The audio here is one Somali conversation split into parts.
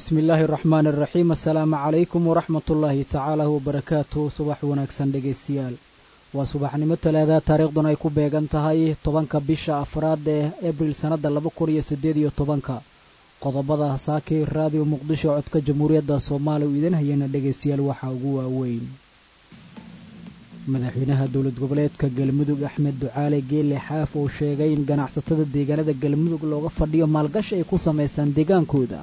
bismi illaahi araxmaan araxiim assalaamu calaykum waraxmat ullaahi tacaala wabarakaatu subax wanaagsan dhegaystayaal waa subaxnimo talaada taariikhduna ay ku beegan tahay tobanka bisha afraad ee abril sannadda laba kun iyo siddeed iyo tobanka qodobada saakii raadiyo muqdisho codka jamhuuriyadda soomaaliya uu idiin hayana dhegaystayaal waxaa ugu waaweyn madaxweynaha dowlad goboleedka galmudug axmed ducaale geele xaaf oo sheegay in ganacsatada deegaanada galmudug looga fadhiyo maalgashi ay ku samaysaan deegaankooda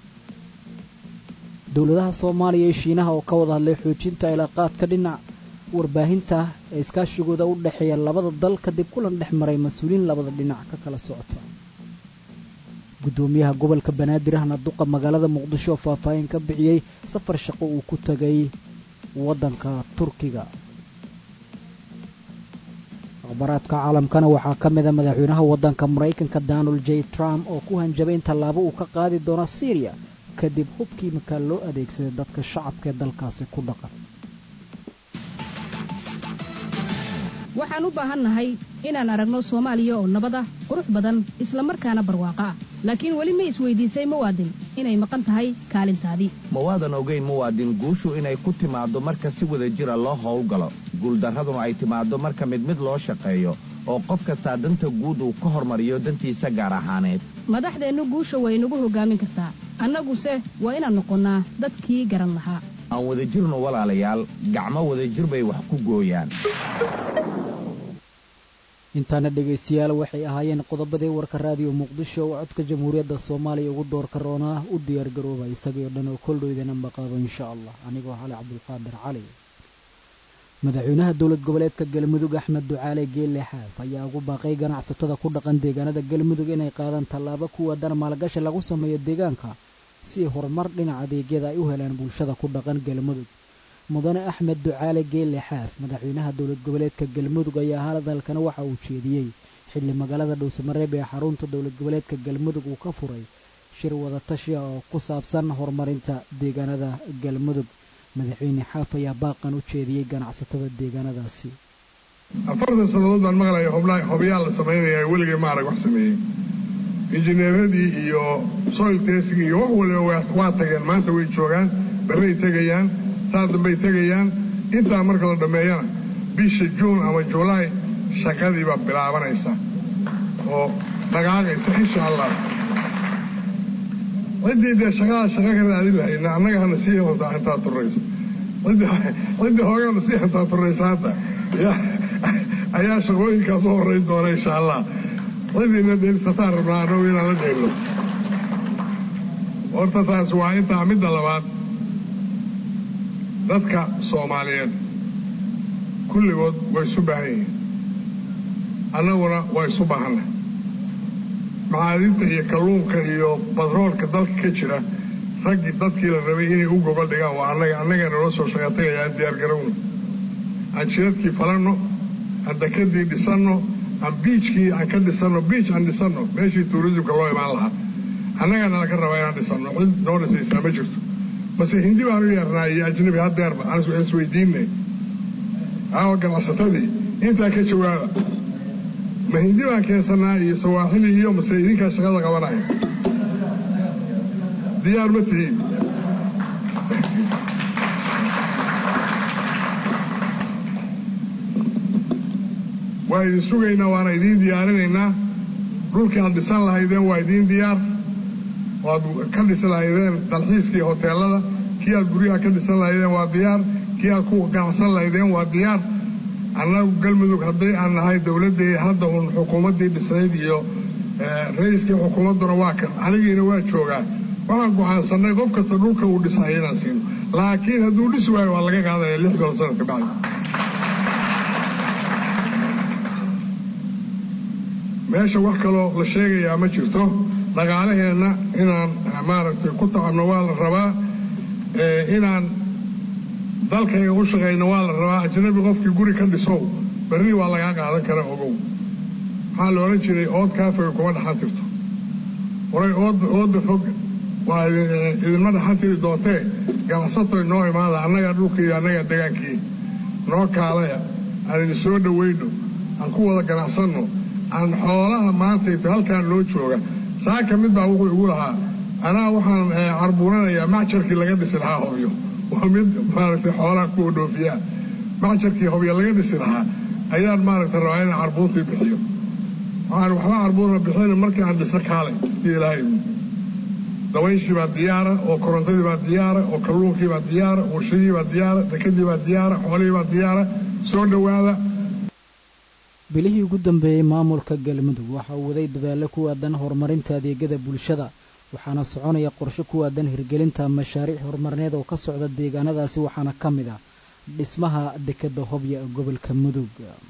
dowladaha soomaaliya iyo shiinaha oo ka wada hadlay xoojinta cilaaqaadka dhinac warbaahinta ee iskaashigooda u dhexeeya labada dal kadib kulan dhex maray mas-uuliyiin labada dhinac ka kala socota guddoomiyaha gobolka banaadir ahna duqa magaalada muqdisho oo faahfaahin ka bixiyey safar shaqo uu ku tegay waddanka turkiga akhbaraadka caalamkana waxaa ka mida madaxweynaha waddanka maraykanka donald j trump oo ku hanjabay in tallaabo uu ka qaadi doono syriya kadib hubkii markaa loo adeegsaday dadka shacabka ee dalkaasi ku dhaqan waxaan u baahannahay inaan aragno soomaaliya oo nabad ah qurux badan isla markaana barwaaqo ah laakiin weli ma isweydiisay muwaadin inay maqan tahay kaalintaadii mawaadan ogayn muwaadin guushu inay ku timaaddo marka si wada jira loo howlgalo guuldarraduna ay timaaddo marka mid mid loo shaqeeyo oo qof kastaa danta guud uu ka hormariyo dantiisa gaar ahaaneed madaxdeennu guusha way nagu hoggaamin kartaa annaguse waa inaan noqonnaa dadkii garan lahaa aan wadajirnu walaalayaal gacmo wadajir bay wax ku gooyaan intaana dhegaystayaal waxay ahaayeen qodobadii warka raadiyo muqdisho oo codka jamhuuriyadda soomaaliya ugu doorka roonaa u diyaargarooba isagii oo dhan oo koldhoydana maqaado insha allah anigoo cali cabdulqaadir cali madaxweynaha dowlad goboleedka galmudug axmed ducaale geelle xaaf ayaa ugu baaqay ganacsatada ku dhaqan deegaanada galmudug inay qaadaan tallaabo kuwa dar maalgashi lagu sameeyo deegaanka si horumar dhinaca adeegyada ay u helaan bulshada ku dhaqan galmudug mudane axmed ducaale geelle xaaf madaxweynaha dowlad goboleedka galmudug ayaa hadalkana waxa uu jeediyey xilli magaalada dhowsamareeb ee xarunta dowlad goboleedka galmudug uu ka furay shir wadatashiya oo ku saabsan horumarinta deegaanada galmudug madaxweyne xaaf ayaa baaqan u jeediyey ganacsatada deegaanadaasi afartan sannadood baan maqlaya hobyaal la samaynaya weligay maarag wax sameeyey injineeradii iyo soil testigii iyo wax waliba waa tageen maanta way joogaan barray tegayaan saa dambay tegayaan intaa marka la dhammeeyana bisha juun ama julaay shaqadii baa bilaabanaysa oo dhaqaaqaysa insha allah ciddii dee shaqadaa shaqa ka raadin lahayna annaga hana sii hantaa intaa turrayso ciddii hoogana sii hantaa turraysa hadda ayaa shaqooyinkaas u horrayn doona insha allah cidiina dheelisataan rabnaa annagu inaan la dheelno horta taas waa intaa midda labaad dadka soomaaliyeed kulligood way isu baahan yihiin annaguna waa isu baahanna macaadinta iyo kalluunka iyo badroolka dalka ka jira raggii dadkii la rabay inay u gogol dhigaan waa annaga annagaa naloo soo shaqatagaya aan diyaargarowna aan jidadkii falanno aan dakadii dhisanno aan biijkii aan ka dhisanno biij aan dhisanno meeshii tuurisimka loo imaan lahaa annagaa nala ka rabaa inaan dhisanno cid noo dhisaysaa ma jirto mase hindi baan u yeernaa iyo ajnabi haddeerba aan isweydiinay aawa ganacsatadii intaa ka jawaaba ma hindi baan keensannaa iyo sawaaxili iyo mase idinkaa shaqada qabanaya diyaar ma tihiin waa idin sugaynaa waana idiin diyaarinaynaa dhulkii aad dhisan lahaydeen waa idiin diyaar waad ka dhisi lahaydeen dalxiiskii hoteelada kii aad guryaha ka dhisan lahaydeen waa diyaar kii aad ku ganacsan lahaydeen waa diyaar annagu galmudug hadday aan nahay dowladdii hadda uun xukuumaddii dhisnayd iyo ra-iiskii xukuumadduna waa kan anigiina waa joogaa waxaan go'aansannay qof kasta dhulka uu dhisahay inaan siino laakiin hadduu dhisi waayo waa laga qaadaya lix bilo sanadka bacdi meesha wax kaloo la sheegayaa ma jirto dhaqaalaheenna inaan maaragtay ku tacabno waa la rabaa inaan dalkayga u shaqayno waa la rabaa ajnabi qofkii guri ka dhisow berri waa lagaa qaadan kara ogow waxaa la odhan jiray ood kaafoga kuma dhaxan tirto horay oodda fog waa idinma dhaxan tiri doontee ganacsatoy noo imaada annagaa dhulkii iyo annagaa degaankii noo kaalaya aan idin soo dhowayno aan ku wada ganacsanno aan xoolaha maantayto halkaan loo jooga saaka mid baa wuxuu igu lahaa anaa waxaan carbuuranayaa macjarkii laga dhisi lahaa hobyo waa mid maaragtay xoolaha kuwa dhoofiyaa macjarkii hobyo laga dhisi lahaa ayaan maaragtay rabaa inaan carbuurtii bixiyo waxaan waxba carbuurna bixin markii aan dhisno kaalay iyo ilaahay dabayshii baa diyaara oo korontadii baa diyaara oo kalluunkii baa diyaara warshadii baa diyaara dekadii baa diyaara xoolihii baa diyaara soo dhowaada bilihii ugu dambeeyey maamulka galmudug waxa uu waday dadaallo ku aadan horumarinta adeegyada bulshada waxaana soconaya qorshe ku aadan hirgelinta mashaariic horumarineed oo ka socda deegaanadaasi waxaana ka mid ah dhismaha dekadda hobya ee gobolka mudug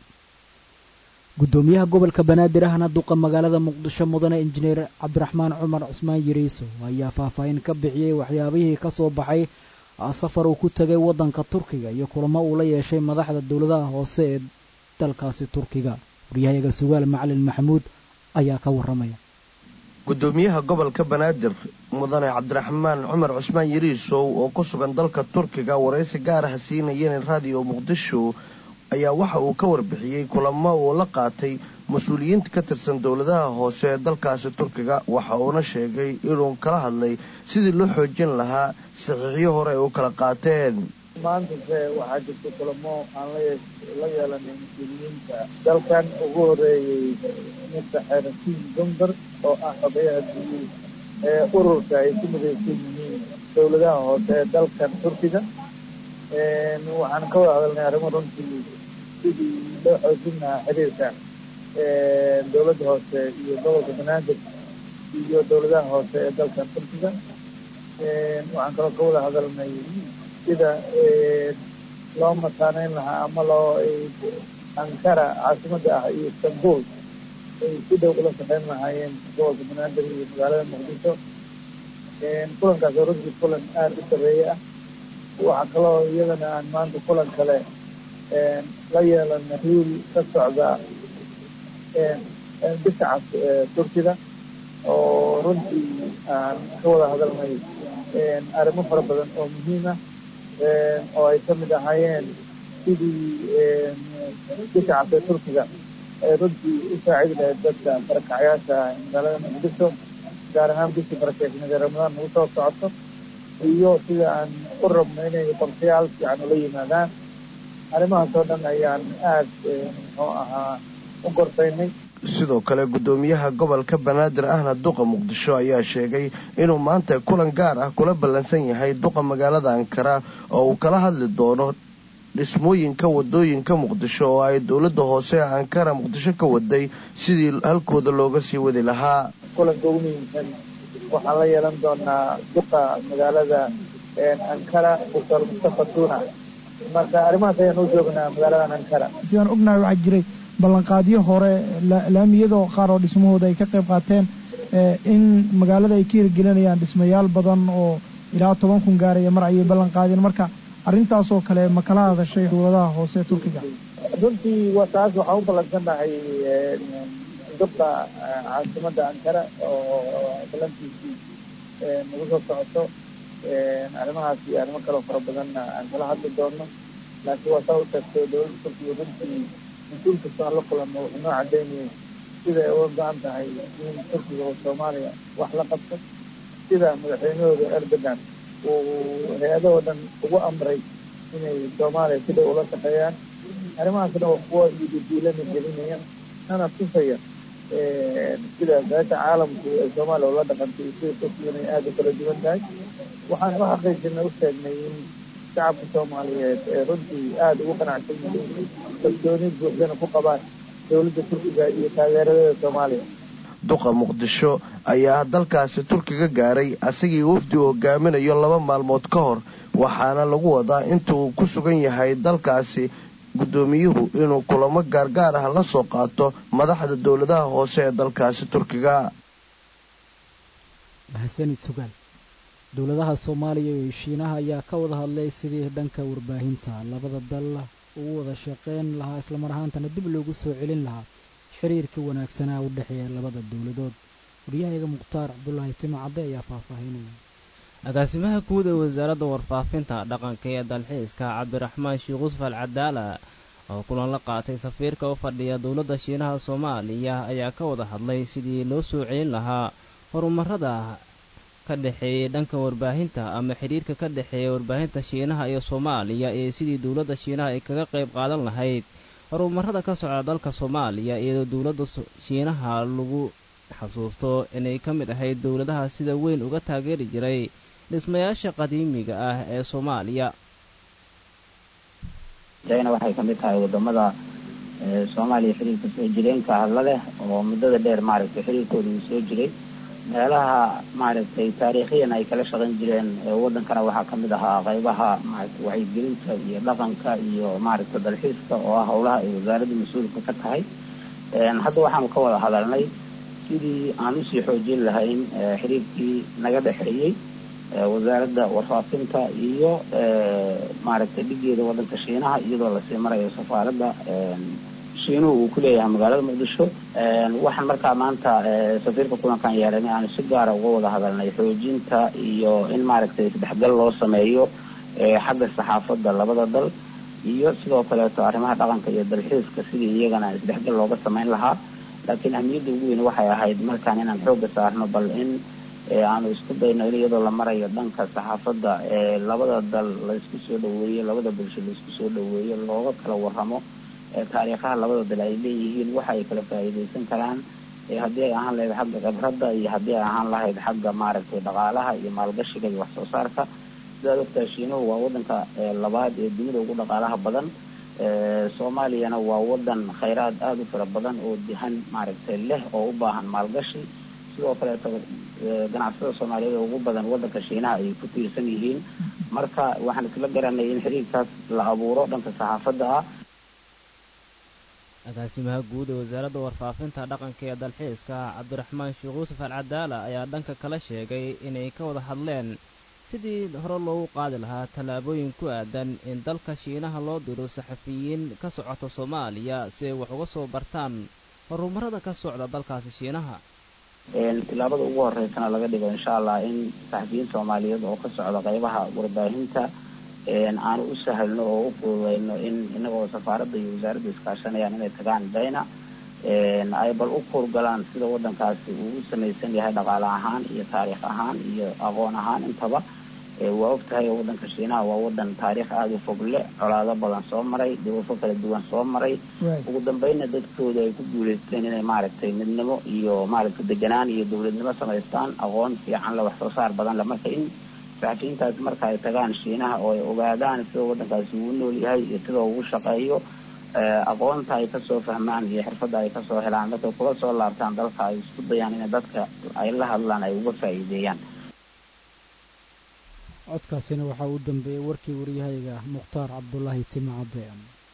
guddoomiyaha gobolka banaadir ahna duqa magaalada muqdisho mudane injineer cabdiraxmaan cumar cusmaan yiriiso ayaa faahfaahin ka bixiyey waxyaabihii ka soo baxay safar uu ku tegay waddanka turkiga iyo kulamo uu la yeeshay madaxda dowladaha hoose ee dalkaasi turkiga waryahayaga sugaal macalin maxamuud ayaa ka warramaya gudoomiyaha gobolka banaadir mudane cabdiraxmaan cumar cusmaan yiriisow oo ku sugan dalka turkiga waraysi gaar ah siinayeen raadiyo muqdisho ayaa waxa uu ka warbixiyey kulamo uu la qaatay mas-uuliyiinta ka tirsan dowladaha hoose ee dalkaasi turkiga waxa uuna sheegay inuu kala hadlay sidii loo xoojin lahaa saxiixyo hore ay u kala qaateen maantase waxaa jirta kulamo aan la yeelanay mas-uuliyiinta dalkan ugu horeeyey mr xeerasiin dumber oo ah xogayaha guud ee ururka ay ku midaysan yihiin dowladaha hoose ee dalkan turkiga waxaan ka wada hadalnay arrimo runtii sidii loo xoojin lahaa xiriirka dowladda hoose iyo gobolka banaadir iyo dowladaha hoose ee dalkan turkiga waxaan kaloo ka wada hadalnay sida loo mataaneyn lahaa ama loo ankara caasimada ah iyo istanbul ay si dhow ula shaqeyn lahaayeen gobolka banaadir iyo magaalada muqdisho kulankaas oo runtii kulan aada u sareeye ah waxaa kaloo iyadana aan maanta kulan kale la yeelana hiil ka socda bisha cas turkida oo runtii aan ka wada hadalnay arrimo fara badan oo muhiim ah oo ay ka mid ahaayeen sidii bisha cas ee turkiga ay runtii u saacidi lahayd dadka barakacyaasha magaalada muqdisho gaar ahaan bishii barakeysneed ee ramadaan nagu soo socoto iyo sida aan u rabno inay qorshayaal fiican ula yimaadaan arrimahaas oo dhan ayaan aada muxuu ahaa u gorfaynay sidoo kale guddoomiyaha gobolka banaadir ahna duqa muqdisho ayaa sheegay inuu maanta kulan gaar ah kula ballansan yahay duqa magaalada ankara oo uu kala hadli doono dhismooyinka wadooyinka muqdisho oo ay dowladda hoose ee ankara muqdisho ka waday sidii halkooda looga sii wadi lahaa kulanka ugu muhiimsan waxaan la yeelan doonaa duqa magaalada ankara doctor mustafa tuna marka arrimahaas ayaan u joognaa magaaladan ankara sidaan ognahay waxaa jiray ballanqaadyo hore laamiyadoo qaar oo dhismahooda ay ka qayb qaateen in magaalada ay ka hirgelinayaan dhismayaal badan oo ilaa toban kun gaaraya mar ayay ballanqaadeen marka arrintaasoo kale ma kala hadashay dowladaha hoose ee turkiga runtii wa taas waxaa u ballansannahay duqa caasimada ankara oo ballantiisii nagu soo socoto arrimahaas iyo arrimo kaloo fara badanna aan kala hadli doono laakiin waa saa u tagtay dowladda turkiga runtii mas-uul kasta aan la kulanno wuxuu noo cadeynayay sida ay uga go-an tahay in turkiga oo soomaaliya wax la qabto sida madaxweynahooda erdogan uu hay-adahoo dhan ugu amray inay soomaaliya si dhow ula shaqeeyaan arrimahaasna waa kuwa ididiilana gelinaya nana tusaya sida beesha caalamku ay soomaaliya ula dhaqantay iyo sida turkigan ay aada u kala duwan tahay waxaan u xaqiijinay u sheegnay in shacabka soomaaliyeed ee runtii aada ugu qanacsan yihiin kalsooni buuxdana ku qabaan dowladda turkiga iyo taageeradeeda soomaaliya duqa muqdisho ayaa dalkaasi turkiga gaaray asagii wafdi uu hogaaminayo laba maalmood ka hor waxaana lagu wadaa inta uu ku sugan yahay dalkaasi guddoomiyuhu inuu kulamo gaargaar ah la soo qaato madaxda dowladaha hoose ee dalkaasi turkiga mahadsanid sugaal dowladaha soomaaliya iyo shiinaha ayaa ka wada hadlay sidii dhanka warbaahinta labada dal ugu wada shaqeyn lahaa islamar ahaantana dib loogu soo celin lahaa xiriirkii wanaagsanaa u dhexeeya labada dowladood waryahayaga mukhtaar cabdulaahi timo cadde ayaa faahfaahinaya agaasimaha guud ee wasaaradda warfaafinta dhaqanka ee dalxiiska cabdiraxmaan sheekh usuf al cadaala oo kulan la qaatay safiirka u fadhiya dowladda shiinaha soomaaliya ayaa ka wada hadlay sidii loo soo celin lahaa horumarada ka dhexeeyey dhanka warbaahinta ama xidhiirka ka dhexeeya warbaahinta shiinaha iyo soomaaliya ee sidii dowladda shiinaha ay kaga qayb qaadan lahayd horumarada ka socda dalka soomaaliya iyadoo dowladda shiinaha lagu xasuusto inay ka mid ahayd dowladaha sida weyn uga taageeri jiray dhismayaasha qadiimiga ah ee soomaaliya china waxay ka mid tahay wadamada soomaaliya xiriirka soo jireenka hadla leh oo muddada dheer maaragtay xiriirkooda uu soo jiray meelaha maaragtay taariikhiyan ay kala shaqayn jireen wadankana waxaa kamid ahaa qaybaha maaragtay wacyigelinta iyo dhaqanka iyo maaragtay dalxiiska oo ah howlaha ay wasaaradda mas-uulka ka tahay hadda waxaanu ka wada hadalnay sidii aan usii xoojin lahayn xiriirkii naga dhexeeyey wasaaradda warfaafinta iyo maaragtay dhigeeda wadanka shiinaha iyadoo lasii marayo safaaradda shiinuhu uu ku leeyahay magaalada muqdisho waxaan markaa maanta safiirka kulankan yeelanay aanu si gaara uga wada hadalnay xoojinta iyo in maaragtay isdhexgal loo sameeyo xagga saxaafadda labada dal iyo sidoo kaleeto arrimaha dhaqanka iyo dalxiiska sidii iyagana isdhexgal looga sameyn lahaa laakiin ahmiyadda ugu weyn waxay ahayd markaan inaan xooga saarno bal in aanu isku dayno in iyadoo la marayo dhanka saxaafadda labada dal la isku soo dhaweeyo labada bulsho la isku soo dhaweeyo looga kala warramo taariikhaha labada dal ay leeyihiin waxa ay kala faa'iidaysan karaan haddii ay ahaan lahayd xagga khibradda iyo haddii ay ahaan lahayd xagga maaragtay dhaqaalaha iyo maalgashiga iyo wax soo saarka sidaad ogtaa shiinuhu waa wadanka labaad ee dunida ugu dhaqaalaha badan soomaaliyana waa wadan khayraad aada u fara badan oo dihan maaragtay leh oo u baahan maalgashi sidoo kaleeto ganacsada soomaaliyeed ugu badan wadanka shiinaha ay ku tiirsan yihiin marka waxaan isla garanay in xiriirkaas la abuuro dhanka saxaafadda ah agaasimaha guud ee wasaaradda warfaafinta dhaqanka ee dalxiiska cabdiraxmaan sheekh yuusuf al cadaala ayaa dhanka kala sheegay inay ka wada hadleen sidii hore loogu qaadi lahaa tallaabooyin ku aadan in dalka shiinaha loo diro saxafiyiin ka socota soomaaliya si ay wax uga soo bartaan horumarada ka socda dalkaasi shiinaha tillaabada ugu horeysana laga dhigo insha allah in saxafiyiin soomaaliyeed oo ka socda qaybaha warbaahinta aanu u sahalno oo u fududeyno in inagoo safaaradda iyo wasaaradda iskaashanayaan inay tagaan dayna ay bal u kuurgalaan sida wadankaasi uu u samaysan yahay dhaqaale ahaan iyo taariikh ahaan iyo aqoon ahaan intaba waa og tahay oo wadanka shiinaha waa wadan taariikh aada u fog leh colaado badan soo maray dhibafo kala duwan soo maray ugu dambeynna dadkooda ay ku guuleysteen inay maaragtay midnimo iyo maaragtay deganaan iyo dowladnimo samaystaan aqoon fiican le wax soo saar badan le marka in saxafiyiintaasi marka ay tagaan shiinaha oo ay ogaadaan sida wadankaasi uu nool yahay iyo sida ugu shaqeeyo aqoonta ay kasoo fahmaan iyo xirfadda ay kasoo helaan markay kula soo laabtaan dalka ay isku dayaan in dadka ay la hadlaan ay uga faa'iideeyaan codkaasina waxaa u dambeeyey warkii waryahayga mukhtaar cabdulaahi timacade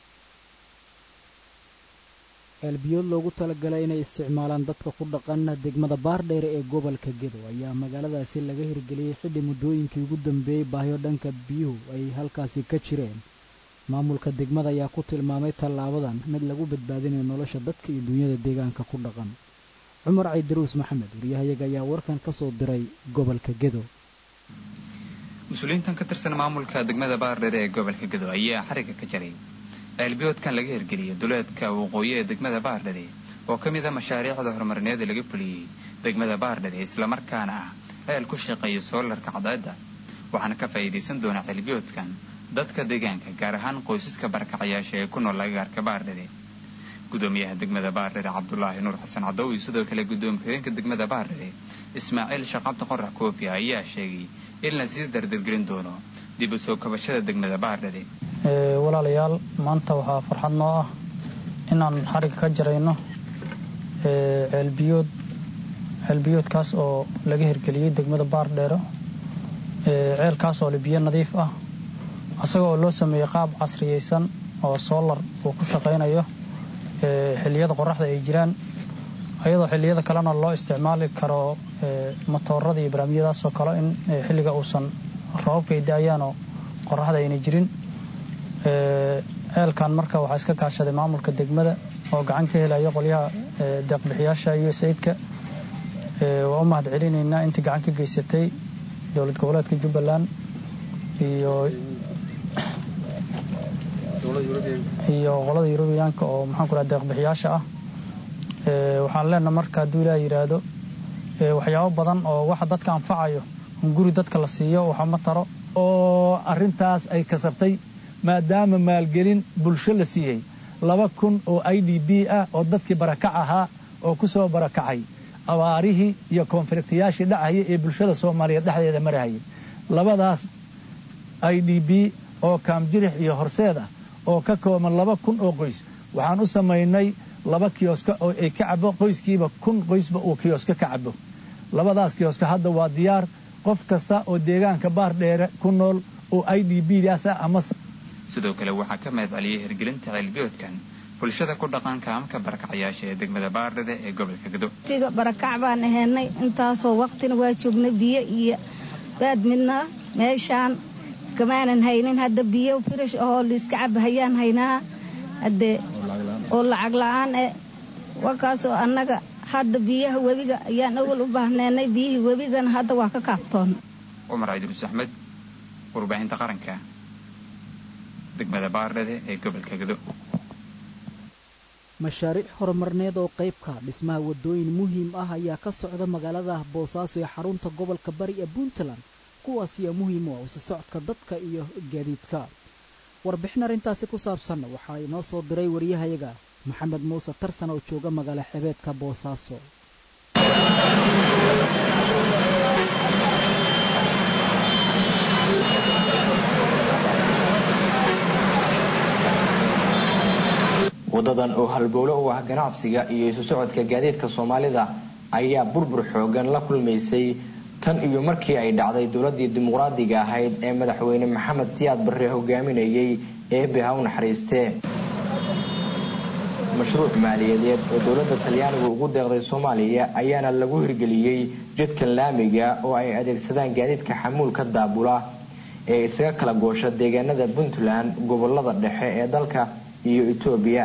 ceelbiyood loogu talagalay inay isticmaalaan dadka ku dhaqan degmada baardheere ee gobolka gedo ayaa magaaladaasi laga hirgeliyey xidhi muddooyinkii ugu dambeeyey baahyo dhanka biyuhu ay halkaasi ka jireen maamulka degmada ayaa ku tilmaamay tallaabadan mid lagu badbaadinayo nolosha dadka iyo dunyada deegaanka ku dhaqan cumar caydaruus maxamed waryahayaga ayaa warkan ka soo diray gobolka gedo mas-uuliyiintan ka tirsan maamulka degmada baardheere ee gobolka gedo ayaa xariga ka jaray ceelbiyoodkan laga hirgeliyay duleedka waqooyi ee degmada baardhare oo ka mid a mashaariicda horumarineed laga fuliyey degmada baardhare islamarkaana ah ceel ku shaqeeya soolarka cadceedda waxaana ka faa'iidaysan doona ceelbiyoodkan dadka deegaanka gaar ahaan qoysaska barakacayaasha ee ku nool agagaarka baardhare gudoomiyaha degmada baardhare cabdulaahi nuur xasan cadow iyo sidoo kale gudoomiye xigeenka degmada baardhare ismaaciil shaqabta qorax koofi ayaa sheegay in la sii dardargelin doono dib u soo kabashada degmada baardhare walaalayaal maanta waxaa farxad noo ah inaan xariga ka jarayno ceelbiyood ceelbiyoodkaas oo laga hirgeliyey degmada baardheero ceelkaas oo le biyo nadiif ah asaga oo loo sameeyey qaab casriyeysan oo soolar uu ku shaqaynayo xilliyada qoraxda ay jiraan ayadoo xilliyada kalena loo isticmaali karo matoorada iyo barnaamijyadaasoo kale in xilliga uusan roobabka ay da-ayaanoo qoraxda ayna jirin ceelkan marka waxaa iska kaashaday maamulka degmada oo gacan ka helaya qolyaha deeqbixiyaasha iyo sayidka waa u mahad celinaynaa intii gacan ka geysatay dowlad goboleedka jubbaland iyo iyo qolada yurubiyaanka oo maxaan ku raha deeqbixiyaasha ah waxaan leenaha marka hadduu ilaah yidhaahdo waxyaabo badan oo waxa dadka anfacayo guri dadka la siiyo waxa ma taro oo arrintaas ay kasabtay maadaama maalgelin bulsho la siiyey laba kun oo i d b ah oo dadkii barakac ahaa oo ku soo barakacay abaarihii iyo koonfliktayaashii dhacaya ee bulshada soomaaliyeed dhexdeeda marahayay labadaas i d b oo kaamjirix iyo horseed ah oo ka kooban laba kun oo qoys waxaan u samaynay laba kiyoska oo ay ka cabo qoyskiiba kun qoysba uu kiyoska ka cabo labadaas kiyoska hadda waa diyaar qof kasta oo deegaanka baar dheere ku nool oo i d b daas ah ama sidoo kale waxaa ka mahad celiyey hirgelinta ceelbiyoodkan bulshada ku dhaqan kaamka barakacayaasha ee degmada baardhede ee gobolka gado tiga barakac baan ahaynay intaasoo waqtina waa joognay biyo iyo baad midnaa meeshaan kamaanan haynin hadda biyo firish ahoo liiska cabahayaan haynaa haddee oo lacag la-aan eh wakaasoo annaga hadda biyaha webiga ayaan awal u baahneenay biyihii webigana hadda waa ka kaabtoon cumar ciidruus axmed warbaahinta qaranka degmada baardhede ee gobolka gado mashaariic horumarneed oo qaybka dhismaha waddooyin muhiim ah ayaa ka socda magaalada boosaaso ee xarunta gobolka bari ee puntland kuwaas ayaa muhiim u ah usi socodka dadka iyo gaadiidka warbixin arrintaasi ku saabsan waxaa inoo soo diray wariyahayaga maxamed muuse tarsan oo jooga magaalo xebeedka boosaaso wadadan oo halbowlo u ah ganacsiga iyo isu socodka gaadiidka soomaalida ayaa burbur xoogan la kulmaysay tan iyo markii ay dhacday dowladii dimuqraadiga ahayd ee madaxweyne maxamed siyaad barre hogaaminayay eebe ha u naxariistee mashruuc maaliyadeed oo dowladda talyaanigu ugu deeqday soomaaliya ayaana lagu hirgeliyey jidkan laamiga oo ay adeegsadaan gaadiidka xamuulka daabula ee isaga kala goosha deegaanada puntland gobolada dhexe ee dalka iyo etoobiya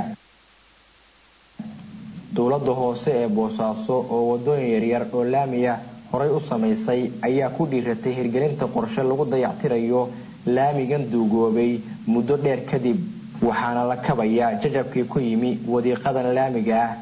dowladda hoose ee boosaaso oo wadooyin yaryar oo laamiya horay u samaysay ayaa ku dhiiratay hirgelinta qorshe lagu dayactirayo laamigan duugoobay muddo dheer kadib waxaana la kabayaa jajabkii ku yimi wadiiqadan laamiga ah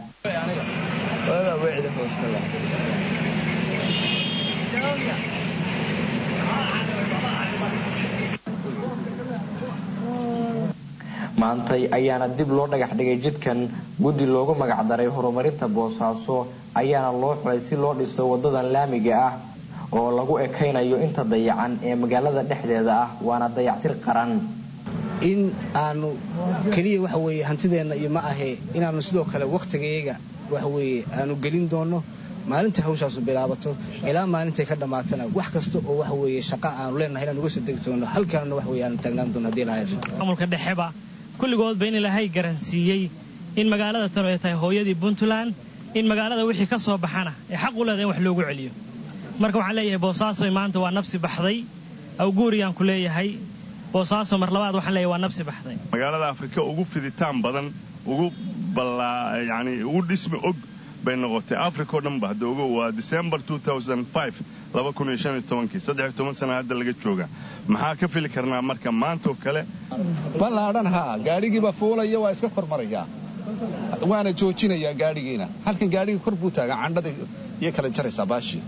maantay ayaana dib loo dhagax dhigay jidkan guddi loogu magacdaray horumarinta boosaaso ayaana loo xulay si loo dhiso wadadan laamiga ah oo lagu ekaynayo inta dayacan ee magaalada dhexdeeda ah waana dayactir qaran in aanu keliya waxa weeye hantideenna iyo ma ahee inaanu sidoo kale wakhtigayaga waxa weeye aanu gelin doonno maalintai hawshaasu bilaabato ilaa maalintay ka dhammaatana wax kasta oo waxa weeye shaqa aanu leenahay inaan uga soo degi doono halkaanna wax weye aanu taagnaan doono hadii lahayd maamulka dhexeba kulligoodba in ilaahay garansiiyey in magaalada tanu ay tahay hooyadii puntland in magaalada wixii ka soo baxana ee xaq u leedahay in wax loogu celiyo marka waxaan leeyahay boosaaso maanta waa nabsi baxday awguuriyaan ku leeyahay boosaaso mar labaad waxaan leeyahay waa nabsi baxday magaalada afrika ugu fiditaan badan ugu yani ugu dhismi og bay noqotay africa oo dhanba hadda ogo waa december sana hadda laga jooga maxaa ka fili karnaa marka maantaoo kale ballaadhan haa gaadhigiiba fuulaya waa iska kormarayaa waana joojinayaa gaadhigiina halkan gaadhigii kor buu taagaa candhada iyo kala jaraysaa baashii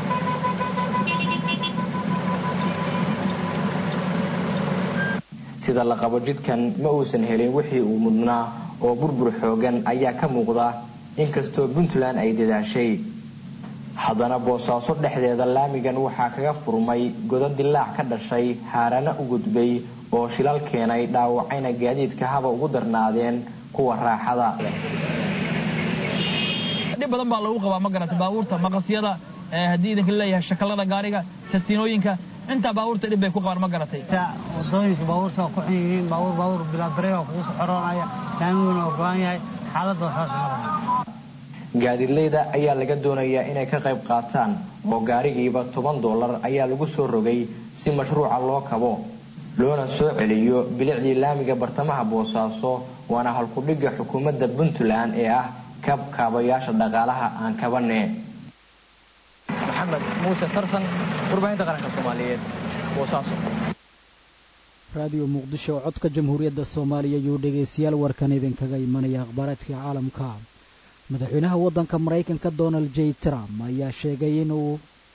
sida la qabo jidkan ma uusan helin wixii uu mudnaa oo burbur xoogan ayaa ka muuqda inkastoo puntland ay dadaashay haddana boosaaso dhexdeeda laamigan waxaa kaga furmay godo dilaac ka dhashay haarana u gudbay oo shilal keenay dhaawacayna gaadiidka haba ugu darnaadeen kuwa raaxada dhib badan baa lagu qabaa ma garata baabuurta maqasyada haddii idinka leeyahay shakalada gaariga tastiinooyinka intaa baabuurta dhib bay ku qabaan ma garatay wadooyinka baabuurta waa ku xun yihiin baabuur baabuur bilaabareega kugu soxoroonaya laamiguna waa go-an yahay xaaladda saas maraya gaadiidleyda ayaa laga doonayaa inay ka qayb qaataan oo gaarigiiba toban dollar ayaa lagu soo rogay si mashruuca loo kabo loona soo celiyo bilicdii laamiga bartamaha boosaaso waana halkudhigga xukuumadda puntland ee ah kab kaabayaasha dhaqaalaha aan kabane maxamed muuse tarsan warbaahinta qaranka soomaaliyeed boosaaso raadiyo muqdisho oo codka jamhuuriyadda soomaaliya ayuu dhegaystayaal warkan idinkaga imanaya akhbaaraadka caalamka madaxweynaha waddanka maraykanka donald j trump ayaa sheegay inuu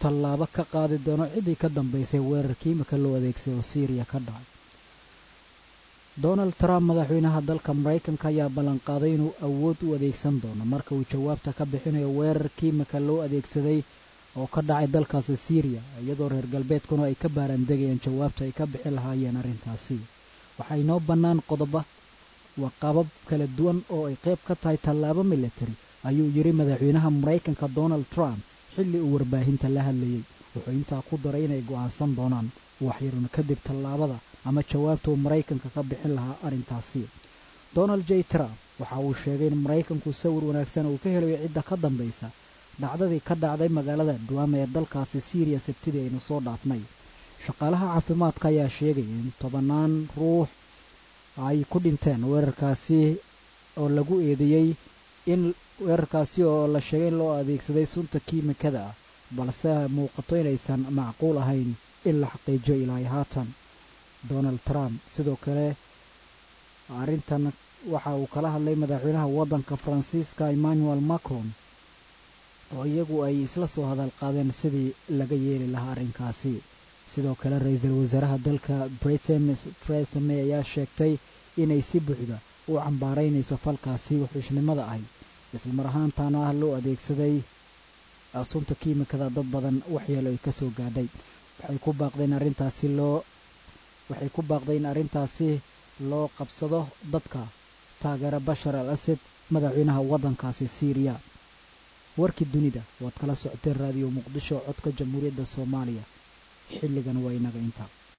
tallaabo ka qaadi doono ciddii ka dambaysay weerarkii imika loo adeegsaday oo syriya ka dhacay donald trump madaxweynaha dalka maraykanka ayaa ballanqaaday inuu awood u adeegsan doono marka uu jawaabta ka bixinayo weerarkii imika loo adeegsaday oo ka dhacay dalkaasi syriya iyadoo reer galbeedkuna ay ka baarandegayaan jawaabta ay ka bixi lahaayeen arrintaasi waxaa inoo bannaan qodoba waa qabab kala duwan oo ay qayb ka tahay tallaabo military ayuu yidhi madaxweynaha maraykanka donald trump xilli uu warbaahinta la hadlayey wuxuu intaa ku daray inay go'aansan doonaan waxyarun kadib tallaabada ama jawaabta uu maraykanka ka bixin lahaa arrintaasi donald j trump waxa uu sheegay in maraykanku sawir wanaagsan uu ka helayo cidda ka dambaysa dhacdadii ka dhacday magaalada dhuwaama ee dalkaasi syriya sabtidii aynu soo dhaafnay shaqaalaha caafimaadka ayaa sheegaya in tobannaan ruux ay ku dhinteen weerarkaasi oo lagu eedeeyey in weerarkaasi oo la sheegay in loo adeegsaday sunta kiimikada ah balse muuqato inaysan macquul ahayn in la xaqiijiyo ilaahay haatan donald trump sidoo kale arrintan waxa uu kala hadlay madaxweynaha waddanka faransiiska emmanuel macron oo iyagu ay isla soo hadal qaadeen sidii laga yeeli lahaa arrinkaasi sidoo kale ra-iisul wasaaraha dalka britain theresa may ayaa sheegtay inay si buuxda u cambaaraynayso falkaasi wuxuushnimada ahy islamar ahaantaana ah loo adeegsaday sunta kiimikada dad badan waxyeelo ay ka soo gaadhay waxay ku baaqdeen arrintaasi loo waxay ku baaqday in arrintaasi loo qabsado dadka taageera bashar al asad madaxweynaha waddankaasi syriya warkii dunida waad kala socoteen raadiyo muqdisho codka jamhuuriyadda soomaaliya xilligan waa inaga inta